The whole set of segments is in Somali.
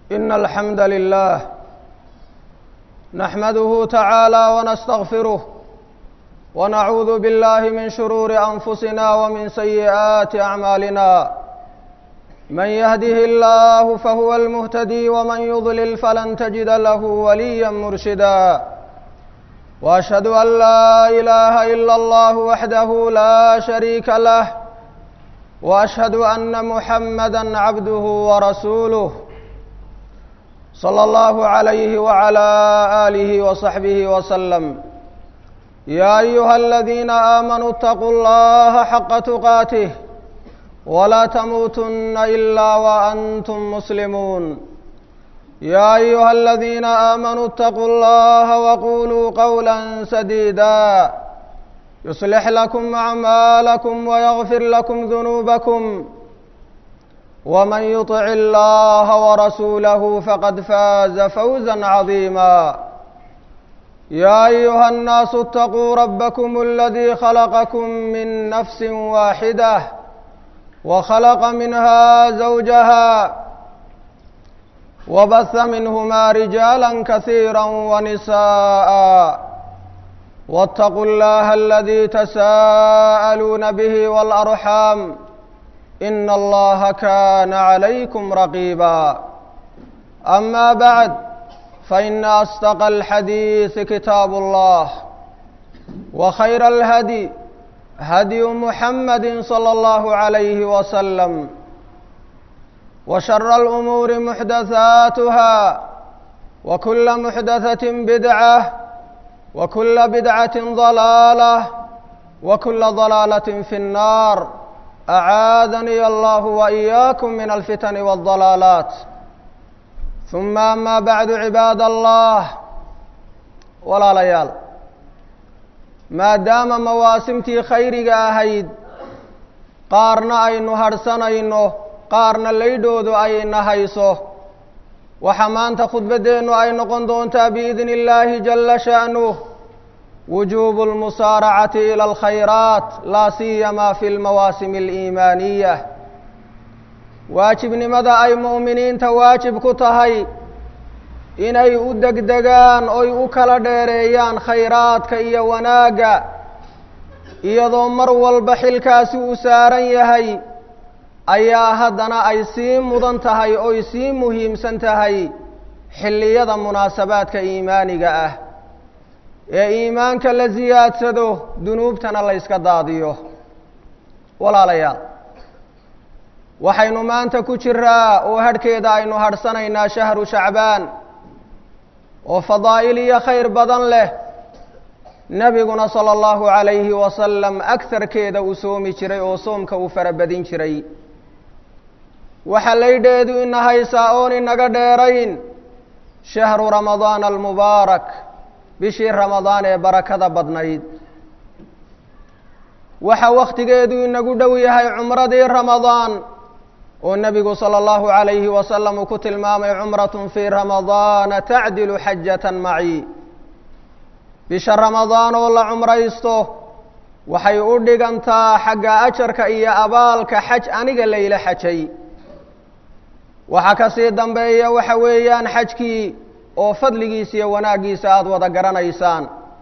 إن الحمد لله نحمده تعالى ونستغفره ونعوذ بالله من شرور أنفسنا ومن سيئات أعمالنا من يهده الله فهو المهتدي ومن يضلل فلن تجد له وليا مرشدا وأشهد أن لا إله إلا الله وحده لا شريك له وأشهد أن محمدا عبده ورسوله صلى الله عليه وعلى آله وصحبه وسلم يا أيها الذين آمنوا اتقوا الله حق تقاته ولا تموتن إلا وأنتم مسلمون يا أيها الذين آمنوا اتقوا الله وقولوا قولا سديدا يصلح لكم أعمالكم ويغفر لكم ذنوبكم ومن يطع الله ورسوله فقد فاز فوزا عظيما يا أيها الناس اتقوا ربكم الذي خلقكم من نفس واحدة وخلق منها زوجها وبث منهما رجالا كثيرا ونساء واتقوا الله الذي تساءلون به والأرحام إن الله كان عليكم رقيبا أما بعد فإن أصدق الحديث كتاب الله وخير الهدي هدي محمد صلى الله عليه وسلم وشر الأمور محدثاتها وكل محدثة بدعة وكل بدعة ضلالة وكل ضلالة في النار أعاذني الله وإياكم من الفتن والضلالات ثم أما بعد عباد الله ولا ليال maadaama mawaasimtii khayriga ahayd qaarna aynu hadhsanayno qaarna laydhoodu ayna hayso waxa maanta khudbaddeennu ay noqon doontaa biidni illaahi jalla sha'nuh wujuubu almusaaracati ila alkhayraat laa siyamaa fi lmawaasimi aliimaaniya waajibnimada ay mu'miniinta waajib ku tahay inay u degdegaan oy u kala dheereeyaan khayraadka iyo wanaagga iyadoo mar walba xilkaasi uu saaran yahay ayaa haddana ay sii mudan tahay oy sii muhiimsan tahay xilliyada munaasabaadka iimaaniga ah ee iimaanka la siyaadsado dunuubtana la yska daadiyo walaalayaal waxaynu maanta ku jiraa oo hadhkeeda aynu hadhsanaynaa shahru shacbaan oo fadaa'il iyo khayr badan leh nebiguna sala allahu calayhi wasalam agharkeeda uu soomi jiray oo soomka uu farabadin jiray waxaa laydheedu ina haysaa oon inaga dheerayn shahru ramadaana almubaarak bishii ramadaan ee barakada badnayd waxa wakhtigeedu inagu dhow yahay cumradii ramadaan oo nebigu salى اllahu عalayhi wasalam uu ku tilmaamay cumraة fii ramadaana tacdilu xajatan maci bisha ramadaan oo la cumraysto waxay u dhigantaa xagga ajarka iyo abaalka xaj aniga layla xajay waxaa kasii dambeeya waxa weeyaan xajkii oo fadligiisa iyo wanaaggiisa aada wada garanaysaan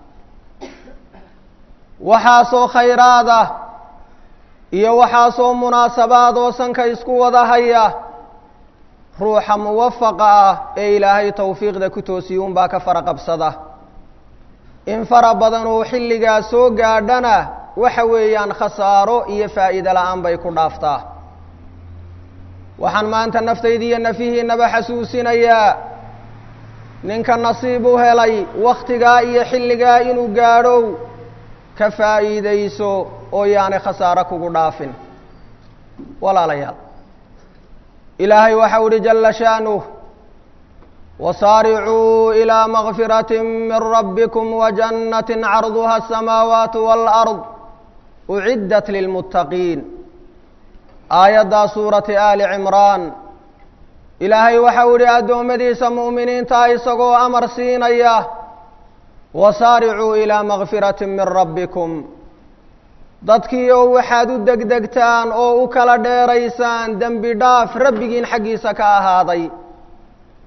waxaasoo khayraad ah iyo waxaasoo munaasabaad oo sanka isku wada haya ruuxa muwafaqa ah ee ilaahay towfiiqda ku toosiyuun baa ka fara qabsada in fara badan oo xilligaas soo gaadhana waxa weeyaan khasaaro iyo faa'iide la-aan bay ku dhaaftaa waxaan maanta naftayda iyo nafihiinaba xasuusinayaa ninka nasiib u helay wakhtigaa iyo xilligaa inuu gaadhow ka faa'iidayso oo yaanay khasaaro kugu dhaafin walaalayaal ilaahay waxau uhi jalla sha'nuh wasaaricuu ilaa makfirati min rabbikum wajannatin carduha asamaawaatu waalard uciddat lilmuttaqiin aayaddaa suurati aali cimraan ilaahay waxau ihi addoommadiisa mu'miniinta isagoo amar siinaya wasaaricuu ilaa makfirati min rabbikum dadkii oo waxaad u degdegtaan oo u kala dheeraysaan dembi dhaaf rabbigiin xaggiisa ka ahaaday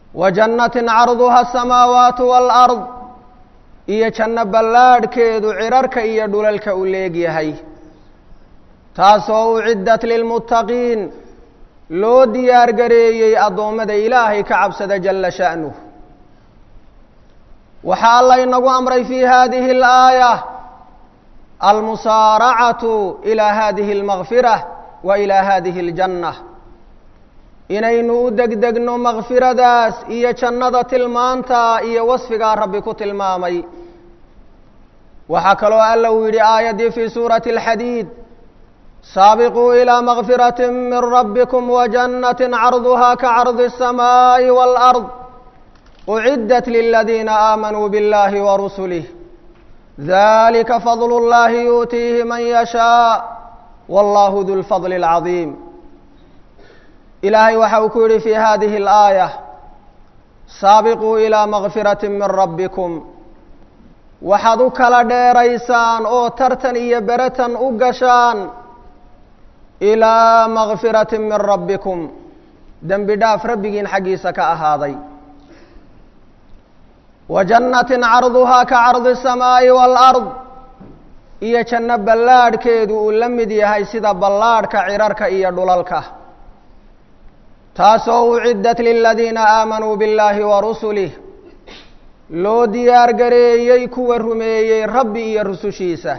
wa jannatin carduha asamaawaatu waalard iyo janno ballaadhkeedu cirarka iyo dhulalka u leegyahay taasoo uciddat lilmuttaqiin loo diyaar gareeyey addoommada ilaahay ka cabsada jalla sha'nuh waxaa alla inagu amray fii hadihi alaaya almusaaracatu ilaa hadihi almakfira wa ilaa hadihi aljanna inaynu u degdegno makfiradaas iyo jannada tilmaanta iyo wasfigaa rabbi ku tilmaamay waxaa kaloo alla uu yidhi aayaddii fii suurati alxadiid saabiquu ilaa makfirati min rabbikum wajannati carduha kacardi الsamaaءi wاlأrض uciddat liladiina aamanuu biاllahi warusulih dalika fadl اllahi yuutiihi man yashaaء wallahu du lfadl اlcaظiim ilaahay waxa uu ku yihi fi hadihi اlaaya saabiquu ilaa makfirati min rabbikum waxaad u kala dheeraysaan oo tartan iyo beratan u gashaan ilaa makfirati min rabbikum dembi dhaaf rabbigiin xaggiisa ka ahaaday wa jannatin carduhaa ka cardi الsamaaءi wاlأrض iyo janno ballaadhkeedu uu la mid yahay sida ballaadhka cirarka iyo dhulalka taasoo uciddat liladiina aamanuu biاllahi warusulih loo diyaar gareeyey kuwa rumeeyey rabbi iyo rusushiisa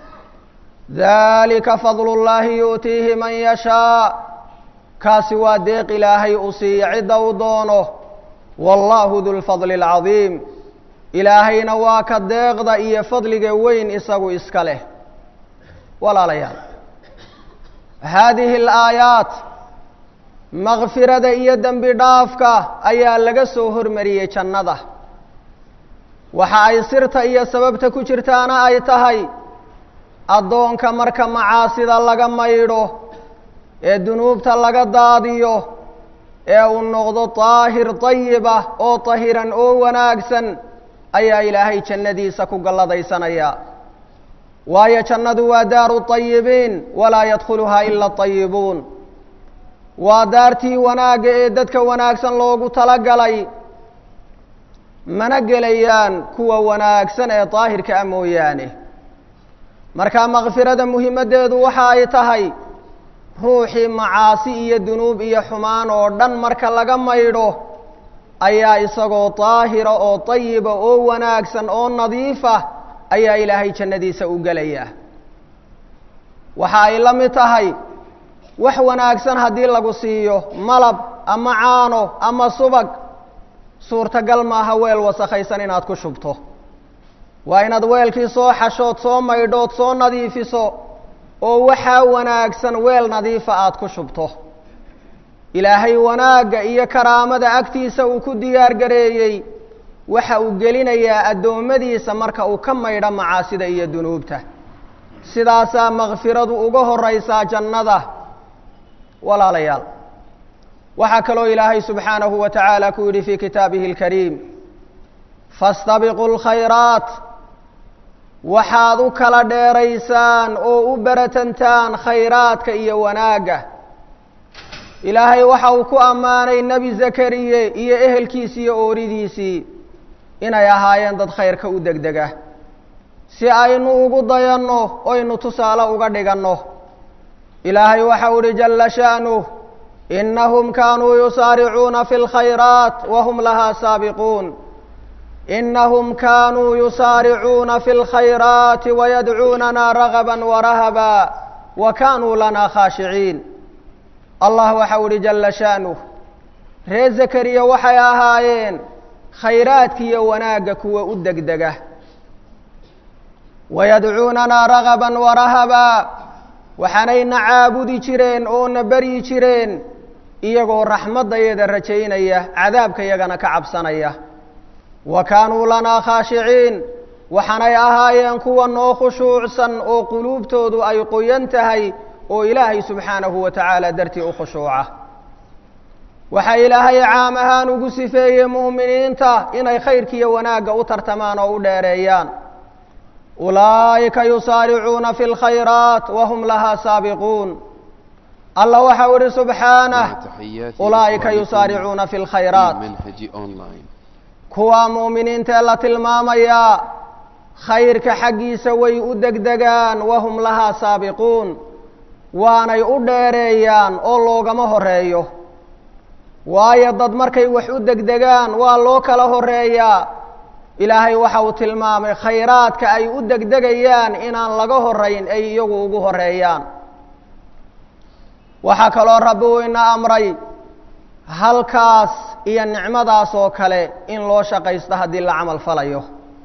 dalika fadlu اllahi yu'tiihi man yashaa kaasi waa deeq ilaahay u siiya cidda uu doono wallahu du lfadli اlcadiim ilaahayna waa ka deeqda iyo fadliga weyn isagu iska leh walaalayaal haadihi alaayaat makfirada iyo dembi dhaafka ayaa laga soo hormariyey jannada waxa ay sirta iyo sababta ku jirtaana ay tahay addoonka marka macaasida laga maydho ee dunuubta laga daadiyo ee uu noqdo daahir dayibah oo tahiran oo wanaagsan ayaa ilaahay jannadiisa ku galladaysanaya waayo jannadu waa daaru tayibiin walaa yadkhuluhaa ila atayibuun waa daartii wanaagga ee dadka wanaagsan loogu talagalay mana gelayaan kuwa wanaagsan ee daahirka ah mooyaane marka makfirada muhimaddeedu waxa ay tahay ruuxii macaasi iyo dunuub iyo xumaan oo dhan marka laga maydho ayaa isagoo daahira oo tayiba oo wanaagsan oo nadiifa ayaa ilaahay jannadiisa u gelaya waxa ay la mid tahay wax wanaagsan haddii lagu siiyo malab ama caano ama subag suurtagal maaha weel wasakhaysan inaad ku shubto waa inaad weelkii soo xashood soo maydhood soo nadiifiso oo waxaa wanaagsan weel nadiifa aada ku shubto ilaahay wanaagga iyo karaamada agtiisa uu ku diyaar gareeyey waxa uu gelinayaa addoommadiisa marka uu ka maydho macaasida iyo dunuubta sidaasaa makfiradu uga horaysaa jannada walaalayaal waxaa kaloo ilaahay subxaanahu wa tacaala ku yidhi fii kitaabihi اlkariim faاstabiquu اlkhayraat waxaad u kala dheeraysaan oo u beratantaan khayraadka iyo wanaagga ilaahay waxa uu ku ammaanay nebi zakariye iyo ehelkiisii iyo ooridiisii inay ahaayeen dad khayrka u degdega si aynu ugu dayanno oynu tusaale uga dhiganno ilaahay waxau uhi jalla sha'nuh inahum kaanuu yusaaricuuna fi اlkhayraat wahum lahaa saabiquun inahum kaanuu yusaaricuuna fi اlkhayraati wayadcuunana ragaba warahaba wa kaanuu lana khaashiciin allah waxau uhi jalla sha'nuh ree zakariya waxay ahaayeen khayraadkiiyo wanaagga kuwa u degdega wayadcuunanaa ragaban warahaba waxaanayna caabudi jireen oo na beryi jireen iyagoo raxmaddayada rajaynaya cadaabka yagana ka cabsanaya wa kaanuu lanaa khaashiciin waxaanay ahaayeen kuwa noo khushuucsan oo quluubtoodu ay qoyan tahay oo ilaahay subxaanahu wa tacaala dartii u khushuuca waxaa ilaahay caam ahaan ugu sifeeyey mu'miniinta inay khayrkiiyo wanaagga u tartamaan oo u dheereeyaan ulaa'ika yusaaricuuna fi اlkhayraat wahum lahaa saabiquun alla waxa u ihi subxaanah مع تحيات ulaa'ika إخوانكم yusaaricuuna fi في lkhayraat منهج أونلاين kuwaa mu'miniinta ee la tilmaamayaa khayrka xaggiisa way u degdegaan wahum lahaa saabiquun waanay u dheereeyaan oo loogama horeeyo waayo dad markay wax u degdegaan waa loo kala horeeyaa ilaahay waxa uu tilmaamay khayraadka ay u degdegayaan inaan laga horayn ay iyagu ugu horeeyaan waxaa kaloo rabbi uu ina amray halkaas iyo nicmadaas oo kale in loo shaqaysto haddii la camal falayo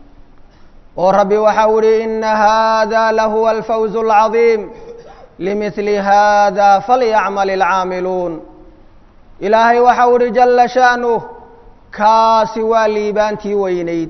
oo rabbi waxa u ihi ina hada lahuwa alfawz اlcadiim limidli hada falyacmal اlcaamiluun ilaahay waxa u ihi jala sha'nuh kaasi waa liibaantii weynayd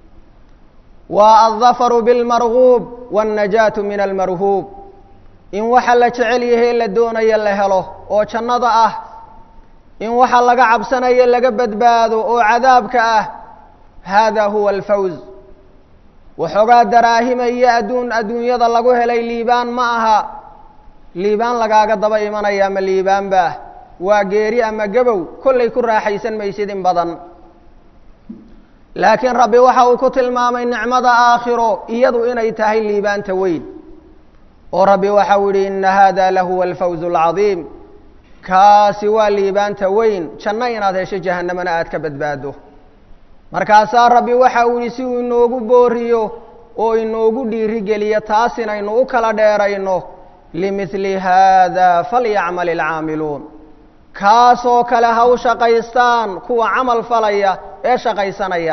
waa aldafaru biاlmarguub wاnnajaatu min almarhuub in waxa la jecel yahay la doonayo la helo oo jannada ah in waxa laga cabsanayo laga badbaado oo cadaabka ah hada huwa alfawz waxoogaa daraahima iyo adduun adduunyada lagu helay liibaan ma aha liibaan lagaaga daba imanaya ama liibaan baah waa geeri ama gabow kollay ku raaxaysan maysid in badan laakiin rabbi waxa uu ku tilmaamay nicmada aakhiro iyadu inay tahay liibaanta weyn oo rabbi waxa uu yihi ina hada lahuwa alfawz alcadiim kaasi waa liibaanta weyn janno inaad hesho jahanamana aad ka badbaado markaasaa rabbi waxa uu yihi si uu inoogu booriyo oo inoogu dhiirigeliyo taas inaynu u kala dheerayno limidli hada falyacmal ilcaamiluun kaasoo kale ha u shaqaystaan kuwa camal falaya ee shaqaysanaya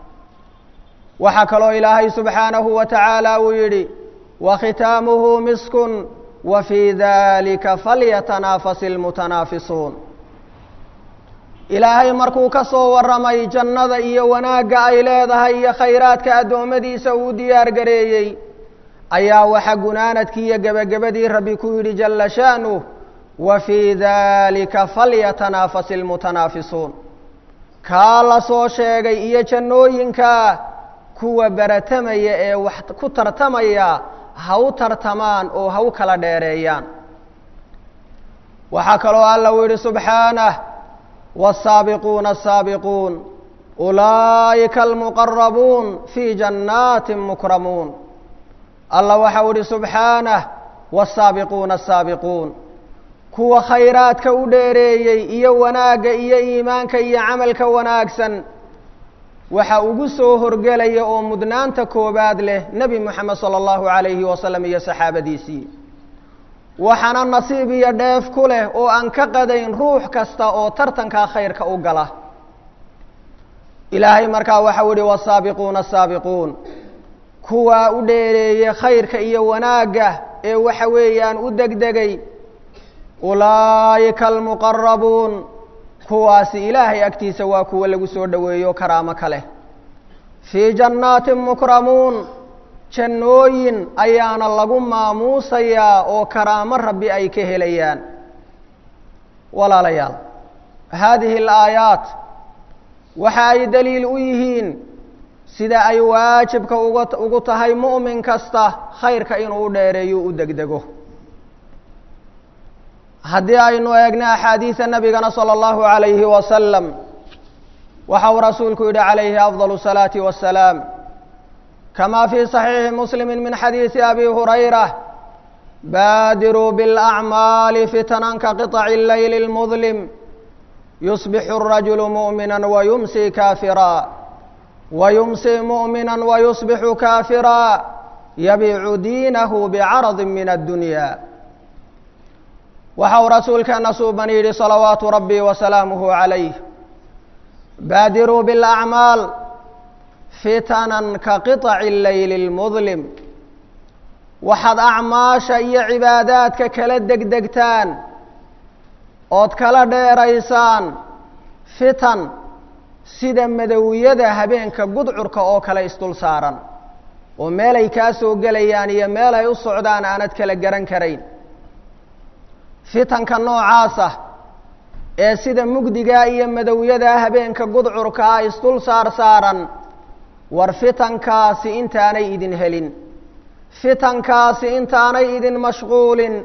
waxaa kaloo ilaahay subxaanahu wa tacaala uu yidhi wakhitaamuhu miskun wa fii dalika falyatanaafasi ilmutanaafisuun ilaahay markuu ka soo warramay jannada iyo wanaagga ay leedahay iyo khayraadka addoommadiisa uu diyaar gareeyey ayaa waxa gunaanadkii iyo gebagabadii rabbi ku yidhi jalla sha'nuh wa fii dalika falyatanaafasi ilmutanaafisuun kaa la soo sheegay iyo jannooyinka kuwa baratamaya ee wax ku tartamaya ha u tartamaan oo ha u kala dheereeyaan waxaa kaloo alla uu yidhi subxaanah والsaabiquuna الsaabiquun ulaa'ika almuqarabuun fii jannaati mukramuun alla waxa u ihi subxaanah والsaabiquuna الsaabiquun kuwa khayraadka u dheereeyey iyo wanaagga iyo iimaanka iyo camalka wanaagsan waxa ugu soo horgelaya oo mudnaanta koobaad leh nebi moxamed salى اllahu عalayhi wasalam iyo saxaabadiisii waxaana nasiib iyo dheef ku leh oo aan ka qadayn ruux kasta oo tartankaa khayrka u gala ilaahay markaa waxau ihi wasaabiquuna asaabiquun kuwaa u dheereeyey khayrka iyo wanaagga ee waxa weeyaan u degdegay ulaa'ika almuqarabuun kuwaasi ilaahay agtiisa waa kuwa lagu soo dhoweeyo karaamo ka leh fii jannaatin mukramuun jannooyin ayaana lagu maamuusayaa oo karaamo rabbi ay ka helayaan walaalayaal haadihi alaayaat waxa ay daliil u yihiin sida ay waajibka uga ugu tahay mu'min kasta khayrka inuu u dheereeyo u degdego haddii aynu eegna axaadiida nabigana salى اllahu عalayhi wasalam waxa uu rasuulku yihi calayhi afضal الsalaaةi waالsalaam كما في صحيح مسلم من حديث أبي هريرة بادروا بالأعمال فتنا كقطع الليل المظلم يصبح الرجل مؤمنا ويمسي كافرا ويمسي مؤمنا ويصبح كافرا يبيع دينه بعرض من الدنيا وحو رسولك نصوبني صلوات ربي وسلامه عليه بادروا بالأعمال fitanan ka qiطaci leyli اlmudlim waxaad acmaasha iyo cibaadaadka kala degdegtaan ood kala dheeraysaan fitan sida madowyada habeenka gudcurka oo kale isdul saaran oo meelay kaa soo gelayaan iyo meel ay u socdaan aanad kala garan karayn fitanka noocaasa ee sida mugdigaa iyo madowyadaa habeenka gudcurkaa isdul saar saaran war fitankaasi intaanay idin helin fitankaasi intaanay idin mashquulin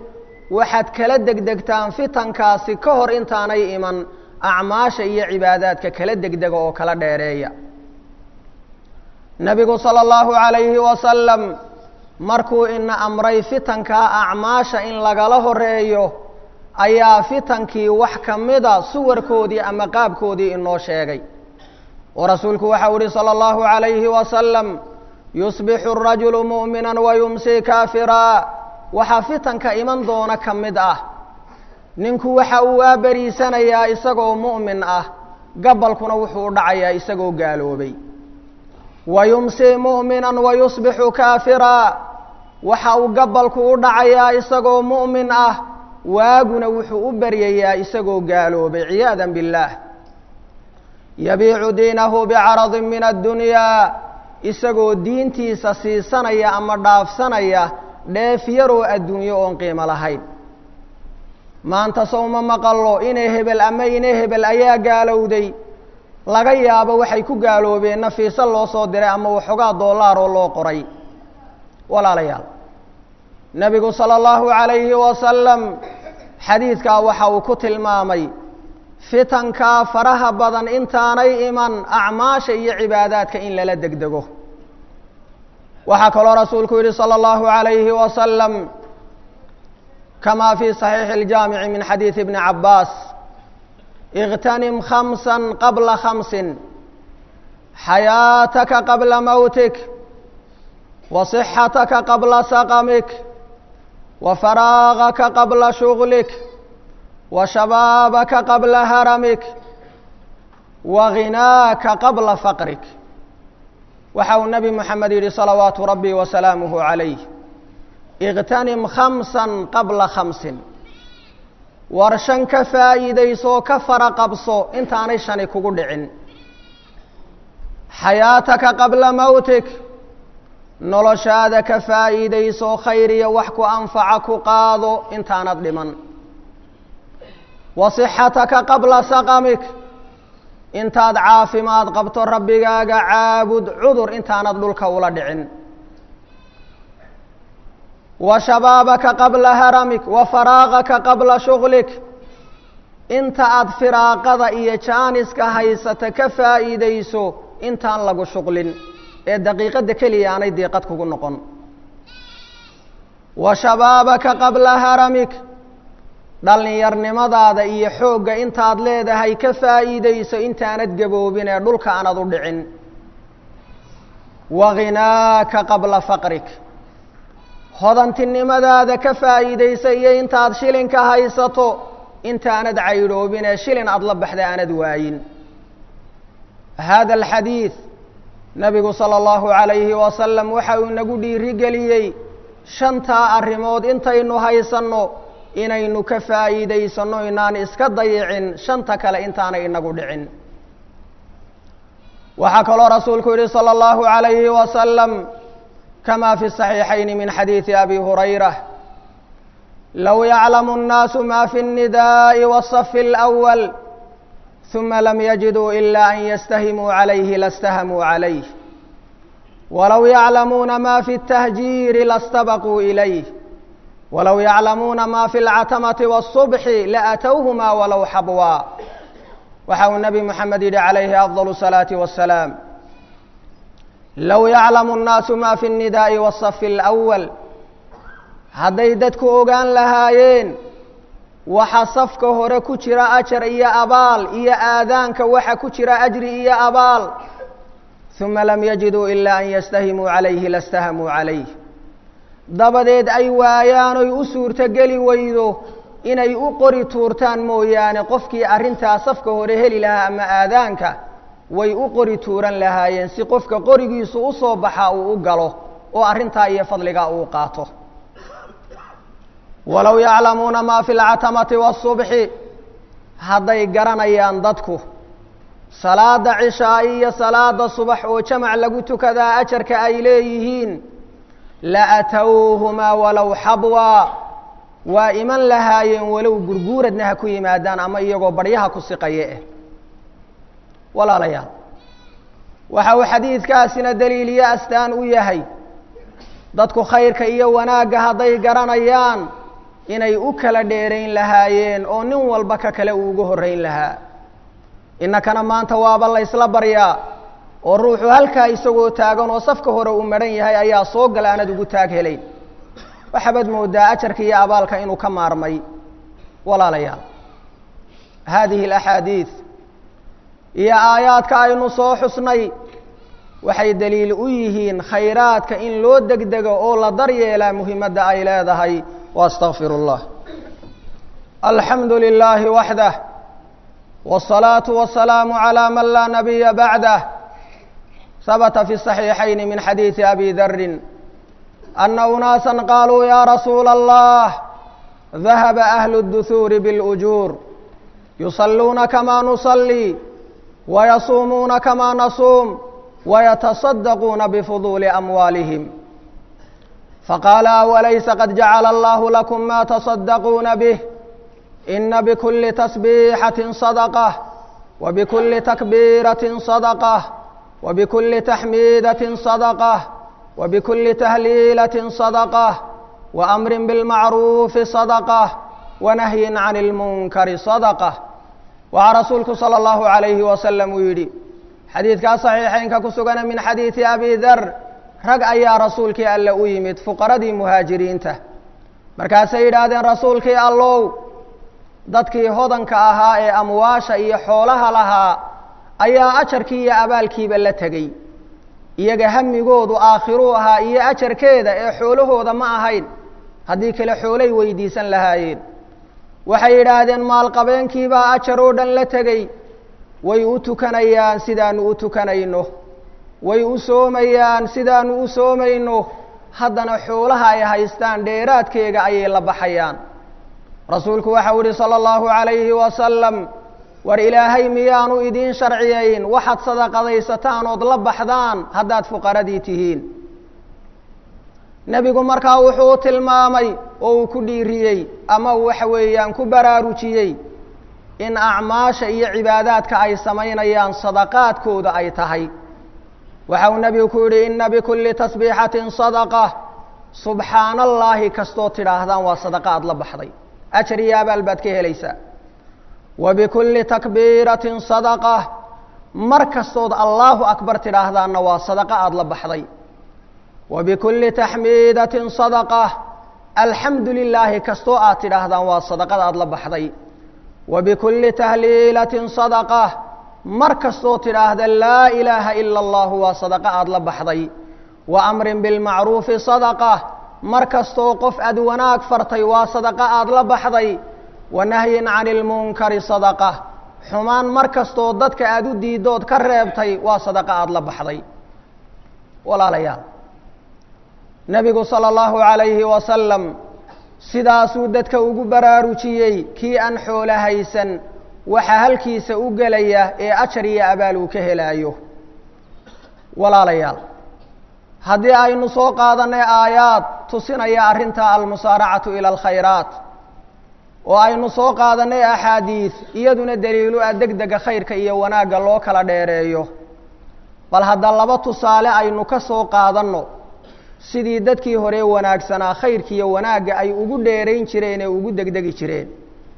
waxaad kala degdegtaan fitankaasi ka hor intaanay iman acmaasha iyo cibaadaadka kala degdega oo kala dheereeya nebigu sala allahu calayhi wasalam markuu ina amray fitankaa acmaasha in lagala horeeyo ayaa fitankii wax ka mida suwarkoodii ama qaabkoodii inoo sheegay oo rasuulku waxau ihi salى اllahu عalayhi wasalam yusbixu الrajulu muؤmina wayumsi kaafiraa waxaa fitanka iman doona ka mid ah ninku waxa uu waaberiisanayaa isagoo mu'min ah gabalkuna wuxuu u dhacayaa isagoo gaaloobay wayumsi mu'mina wayusbixu kaafiraa waxa uu gabalku u dhacayaa isagoo mu'min ah waaguna wuxuu u beryayaa isagoo gaaloobay ciyaada biاllah yabiicu diinahu bicaradin min addunyaa isagoo diintiisa siisanaya ama dhaafsanaya dheef yaroo adduunyo oon qiimo lahayn maanta sowma maqallo inay hebel ama ina hebel ayaa gaalowday laga yaabo waxay ku gaaloobeen nafiise loo soo diray ama waxoogaa doolaaroo loo qoray walaalayaal nebigu sala allahu calayhi wasalam xadiidkaa waxa uu ku tilmaamay fitankaa faraha badan intaanay iman acmaasha iyo cibaadaadka in lala degdego waxaa kaloo rasuulku yihi salى اllahu عalayhi wasalam kama fi صaxiixi اljaamici min xadiidi bni cabaas اغtanim khamsa qabla khamsi xayaataka qabla mowtik وصxataka qabla saqmik وfaraagaka qabla shuglik وshabaabaka qabla haramik وغinaaka qabla faqrik waxa uu nebi moxamed yidhi salawaatu rabbi wasalaamuhu calayh اغtanim khamsa qabla khamsin war shan ka faa'iidaysoo ka fara qabso intaanay shani kugu dhicin xayaataka qabla mowtik noloshaada ka faa'iidayso khayr iyo wax ku anfaca ku qaado intaanad dhiman wasixataka qabla saqamik intaad caafimaad qabto rabbigaaga caabud cudur intaanad dhulka ula dhicin wa shabaabaka qabla haramik wa faraaqaka qabla shuglik inta aad firaaqada iyo jaaniska haysata ka faa'iidayso intaan lagu shuqlin ee daqiiqadda keliya aanay diiqad kugu noqon wa shabaabaka qabla haramik dhallinyarnimadaada iyo xoogga intaad leedahay ka faa'iidayso intaanad gaboobin ee dhulka aanad u dhicin waghinaaka qabla faqrik hodantinimadaada ka faa'iidaysa iyo intaad shilinka haysato intaanad caydhoobin ee shilin aada la baxda aanad waayin hada alxadiid nabigu sala allahu calayhi wasalam waxa uu inagu dhiirigeliyey shantaa arrimood intaynu haysanno inaynu ka faa'iidaysanno inaan iska dayicin shanta kale intaanay inagu dhicin waxaa kaloo rasuulku yihi salى اllahu عalayhi wasalam kama fi الصaxiixayn min xadiidi abi hurayra low yaclamu الnaasu ma fi الnidaءi wالصf الأwل ثuma lam yajiduu ila an ystahimuu عalayhi laاstahamuu عalayh walow yaclamuuna ma fi التahjiiri lastabaquu ilayh walow yaclamuuna ma fi اlcatamati wالصubxi laatowhuma walow xabwaa waxa uu nebi moxamed yidhi calayhi afضal الsalaaةi waالsalaam low yaclamu الnaasu ma fi الnidaaءi wالصafi اlأwal hadday dadku ogaan lahaayeen waxa safka hore ku jira ajar iyo abaal iyo aadaanka waxa ku jira ajri iyo abaal ثuma lam yajiduu ila an ystahimuu عalayhi laاstahamuu عalayh dabadeed ay waayaan oy u suurto geli weydo inay u qori tuurtaan mooyaane qofkii arrintaa safka hore heli lahaa ama aadaanka way u qori tuuran lahaayeen si qofka qorigiisu u soo baxa uu u galo oo arrintaa iyo fadligaa uu qaato walow yaclamuuna maa fi lcatamati waالصubxi hadday garanayaan dadku salaada cishaa'i iyo salaada subax oo jamac lagu tukadaa ajarka ay leeyihiin laatowhumaa walow xabwa waa iman lahaayeen walow gurguuradna ha ku yimaadaan ama iyagoo baryaha ku siqaye eh walaalayaal waxa uu xadiidkaasina daliiliyo astaan u yahay dadku khayrka iyo wanaagga hadday garanayaan inay u kala dheerayn lahaayeen oo nin walba ka kale uu ugu horrayn lahaa innakana maanta waaba la ysla baryaa oo ruuxu halkaa isagoo taagan oo safka hore uu madhan yahay ayaa soo gala aanad ugu taag helayn waxabaad moodaa ajarka iyo abaalka inuu ka maarmay walaalayaal haadihi alaxaadiid iyo aayaadka aynu soo xusnay waxay daliil u yihiin khayraadka in loo degdego oo la daryeelaa muhimadda ay leedahay waastaqfir اllah alxamdu lilaahi waxdah wالsalaaةu wasalaamu عalى man laa nabiya bacdah habta fi الصaxiixayn min xadiiثi abi darin ana unaasa qaluu ya rasuula اllah dahaba ahlu الduhuuri bاlujuur yusaluuna kama nusalii wayasuumuuna kama nasuum wayataصadaquuna bifuduuli amwaalihim faqaala awalaysa qad jacala allahu lakum ma taصadaquuna bih ina bikuli tasbiixatin sadaqah wabikuli takbiiratin sadaqah wabikuli taxmiidatin sadaqah wabikuli tahliilatin sadaqah waamrin bilmacruufi sadaqah wanahyin can ilmunkari sadaqah waxaa rasuulku sala allahu calayhi wasalam uu yidhi xadiidkaa saxiixeynka ku sugana min xadiidi abi dar rag ayaa rasuulkii alle u yimid fuqaradii muhaajiriinta markaasay yidhaahdeen rasuulkii allow dadkii hodanka ahaa ee amwaasha iyo xoolaha lahaa ayaa ajarkii iyo abaalkiiba la tegey iyaga hamigoodu aakhiruu ahaa iyo ajarkeeda ee xoolahooda ma ahayn haddii kale xoolay weydiisan lahaayeen waxay yidhaahdeen maalqabeenkiibaa ajar oo dhan la tegey way u tukanayaan sidaanu u tukanayno way u soomayaan sidaanu u soomayno haddana xoolaha ay haystaan dheeraadkeega ayay la baxayaan rasuulku waxau ihi sala allahu calayhi wasalam war ilaahay miyaanu idiin sharciyayn waxaad sadaqadaysataan ood la baxdaan haddaad fuqaradii tihiin nebigu markaa wuxuu tilmaamay oo uu ku dhiiriyey ama waxa weeyaan ku baraarujiyey in acmaasha iyo cibaadaadka ay samaynayaan sadaqaadkooda ay tahay waxa uu nebigu ku yidhi ina bikulli tasbiixatin sadaqa subxaana allaahi kastood tidhaahdaan waa sadaqa aad la baxday ajar iyo abaal baad ka helaysaa wa bikulli takbiiratin sadaqa mar kastood allaahu akbar tidhaahdaanna waa sadaqa aada la baxday wa bikulli taxmiidatin sadaqa alxamdu lilaahi kastoo aad tidhaahdaan waa sadaqada aada la baxday wa bikulli tahliilatin sadaqa mar kastoo tidhaahda laa ilaaha ila allahu waa sadaqa aada la baxday wa amrin bilmacruufi sadaqa mar kastoo qof aad wanaag fartay waa sadaqa aada la baxday wa nahyin cani ilmunkari sadaqa xumaan mar kastoo dadka aada u diidood ka reebtay waa sadaqa aada la baxday walaalayaal nebigu sala allahu calayhi wasalam sidaasuu dadka ugu baraarujiyey kii aan xoolo haysan waxaa halkiisa u gelaya ee ajar iyo abaal uu ka helaayo walaalayaal haddii aynu soo qaadanay aayaad tusinaya arrinta almusaaracatu ila alkhayraat oo aynu soo qaadanay axaadiid iyaduna daliilu ah deg dega khayrka iyo wanaagga loo kala dheereeyo bal hadda laba tusaale aynu ka soo qaadanno sidii dadkii hore wanaagsanaa khayrkiiyo wanaagga ay ugu dheerayn jireen ee ugu degdegi jireen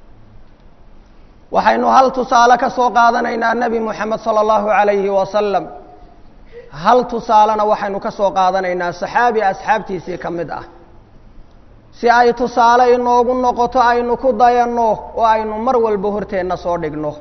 waxaynu hal tusaale ka soo qaadanaynaa nebi moxamed sala allahu calayhi wasalam hal tusaalena waxaynu ka soo qaadanaynaa saxaabi asxaabtiisii ka mid ah si ay tusaale inoogu noqoto aynu ku dayanno oo aynu mar walba horteenna soo dhigno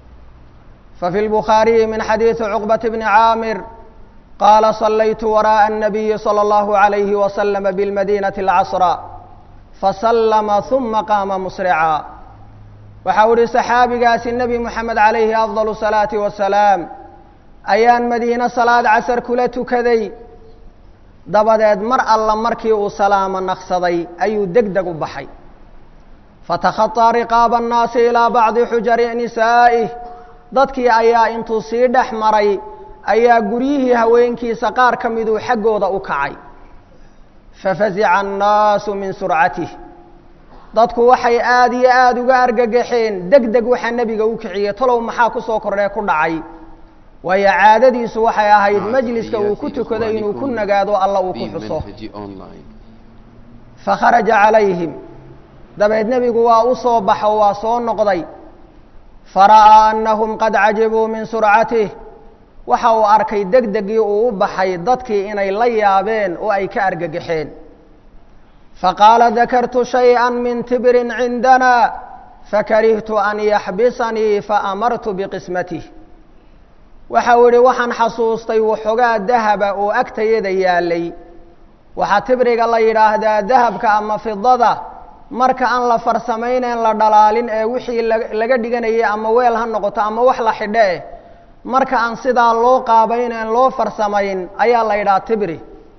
fa fi lbukhaariyi min xadiidi cuqbat bni caamir qaala sallaytu waraaءa الnabiyi salى اllahu عalayhi waslama biاlmadinati اlcasra fasallama ثuma qaama musrica waxau ihi saxaabigaasi nebi moxamed calayhi afضal الsalaati wasalaam ayaan madiine salaad casar kula tukaday dabadeed mar alla markii uu salaamo naqsaday ayuu deg deg u baxay fatakhaطaa riqaaba الnaasi ilaa bacdi xujari nisaa'ih dadkii ayaa intuu sii dhex maray ayaa guryihii haweenkiisa qaar ka miduu xaggooda u kacay fafazica annaasu min surcatih dadku waxay aada iyo aada uga argagaxeen deg deg waxaa nebiga u kiciyey talow maxaa ku soo kordhee ku dhacay waayo caadadiisu waxay ahayd majliska uu ku tukado inuu ku nagaado alla uu ku xuso fakharaja calayhim dabeed nebigu waa u soo baxo waa soo noqday fara'aa annahum qad cajibuu min surcatih waxa uu arkay deg degii uu u baxay dadkii inay la yaabeen oo ay ka argagaxeen faqaala dakartu shayئa min tibrin cindana fakarihtu an yaxbisanii faamartu biqismatih waxa uu yihi waxaan xasuustay waxoogaa dahaba oo agtayada yaalay waxaa tibriga la yidhaahdaa dahabka ama fidada marka aan la farsamayneyn la dhalaalin ee wixii laga dhiganayay ama weel ha noqoto ama wax la xidho eh marka aan sidaa loo qaabayneyn loo farsamayn ayaa la yidhaha tibri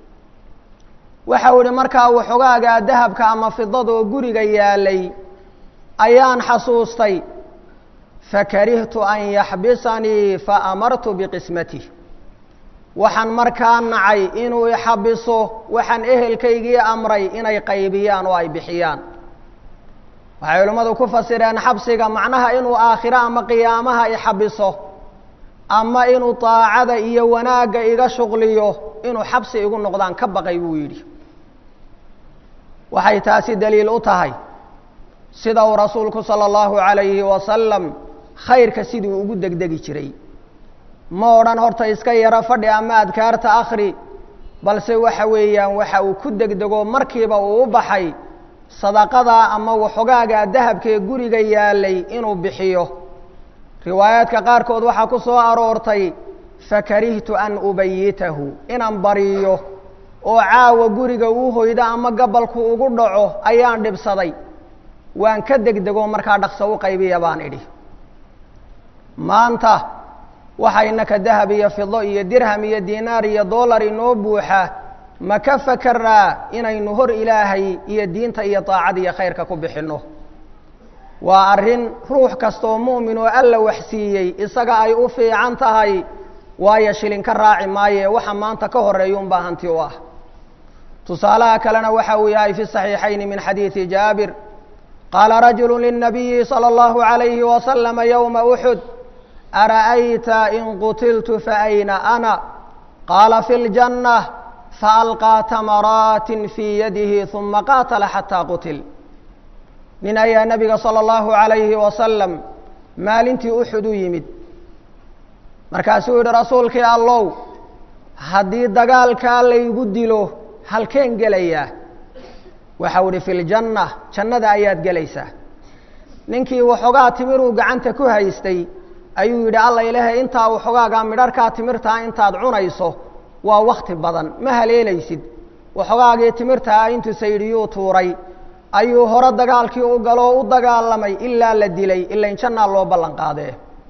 waxa uu yihi markaa waxogaagaa dahabka ama fidada oo guriga yaalay ayaan xasuustay fakarihtu an yaxbisanii faamartu biqismatih waxaan markaa nacay inuu ixabiso waxaan ehelkaygii amray inay qaybiyaan oo ay bixiyaan waxay culimmadu ku fasireen xabsiga macnaha inuu aakhiro ama qiyaamaha ixabiso ama inuu daacada iyo wanaagga iga shuqliyo inuu xabsi igu noqdaan ka baqay buu yidhi waxay taasi daliil u tahay sida uu rasuulku sala allahu calayhi wasalam khayrka siduu ugu degdegi jiray ma odhan horta iska yaro fadhi ama adkaarta akhri balse waxa weeyaan waxa uu ku degdego markiiba uu u baxay sadaqadaa ama waxogaagaa dahabkee guriga yaalay inuu bixiyo riwaayaadka qaarkood waxaa ku soo aroortay fakarihtu an ubayitahu inaan bariyo oo caawa guriga uu hoydo ama gabalku ugu dhaco ayaan dhibsaday waan ka degdego markaa dhaqso u qaybiya baan idhi maanta waxaynaka dahab iyo fido iyo dirham iyo dinaar iyo dollar inoo buuxa ma ka fakeraa inaynu hor ilaahay iyo diinta iyo daacada iyo khayrka ku bixinno waa arrin ruux kastaoo mu'min oo alla waxsiiyey isaga ay u fiican tahay waayo shilin ka raaci maaye waxa maanta ka horeeya unbaa hanti u ah tusaalaha kalena waxa uu yahay fi saxiixayni min xadiidi jaabir qaala rajulu lلnabiyi salى اllahu عalayhi waslama ywma uxud ara'ayta in qutiltu faayna ana qaala fi اljanة faalqىa tamaraati fii yadihi ثuma qaatala xataa qutil nin ayaa nebiga salى اllahu عalayhi wasalam maalintii uxud u yimid markaasuu yihi rasuulkii allow haddii dagaalkaa laygu dilo halkeen gelayaa waxau ihi fi ljanna jannada ayaad gelaysaa ninkii waxoogaa timiruu gacanta ku haystay ayuu yidhi alla ilaahay intaa waxoogaagaa midharhkaa timirtaa intaad cunayso waa wakti badan ma haleelaysid waxoogaagii timirtaa intuu saydhiyuu tuuray ayuu hore dagaalkii u galoo u dagaalamay ilaa la dilay ilain jannaa loo ballan qaadee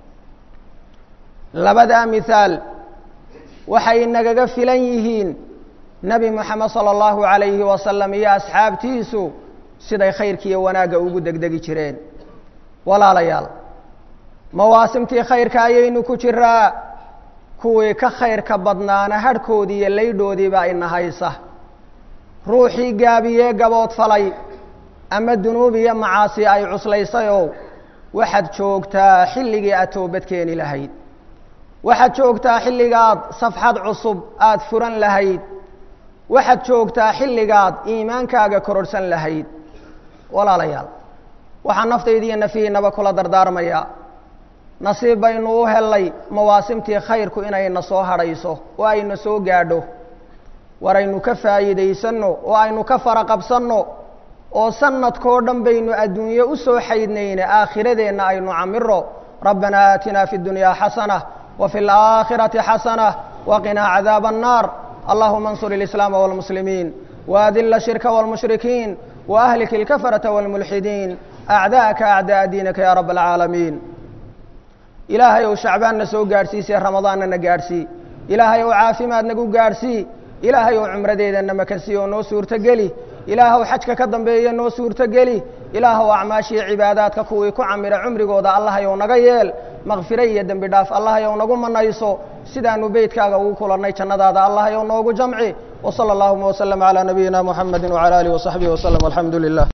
labadaa mithaal waxay nagaga filan yihiin nebi moxamed sala allahu calayhi wasalam iyo asxaabtiisu siday khayrkiiyo wanaagga ugu degdegi jireen walaalayaal mawaasimtii khayrka ayaynu ku jiraa kuwii ka khayrka badnaana hadhkoodii iyo laydhoodiiba ina haysa ruuxii gaabiyee gaboodfalay ama dunuub iyo macaasi ay cuslaysayoo waxaad joogtaa xilligii aad toobad keeni lahayd waxaad joogtaa xilligaad safxad cusub aada furan lahayd waxaad joogtaa xilligaad iimaankaaga kororhsan lahayd walaalayaal waxaa naftayda iyo nafihiinaba kula dardaarmayaa nasiib baynu u hellay mawaasimtii khayrku inayna soo hadhayso oo ayna soo gaadho war aynu ka faa'iidaysanno oo aynu ka fara qabsanno oo sanadkoo dhan baynu adduunye u soo xaydnayne aakhiradeenna aynu camiro rabbanaa aatinaa fi اdunyaa xasana wa fi اlaakhirati xasana waqinaa cadaaba الnaar allahuma اnsur اlislaama wاlmuslimiin waadila shirka wاlmushrikiin waahlik اlkafarata wاlmulxidiin acdaءaka acdaءa diinaka ya rab اlcaalamiin ilaahay ou shacbaanna soo gaadhsiisee ramadaanna na gaadhsii ilaahay ou caafimaad nagu gaadhsii ilaahay ou cumradeedana makansiiye oo noo suurtogeli ilaahw xajka ka dambeeye noo suurtogeli ilaahw acmaashiiyo cibaadaadka kuwii ku camira cumrigooda allahayow naga yeel makfire iyo dembi dhaaf allahayow nagu manayso sidaanu beytkaaga ugu kulannay jannadaada allahayow noogu jamci wsala allahuma wslm calى nabiyina muxamedi wعalى alih وصaxbihi wslm alxamdu lilah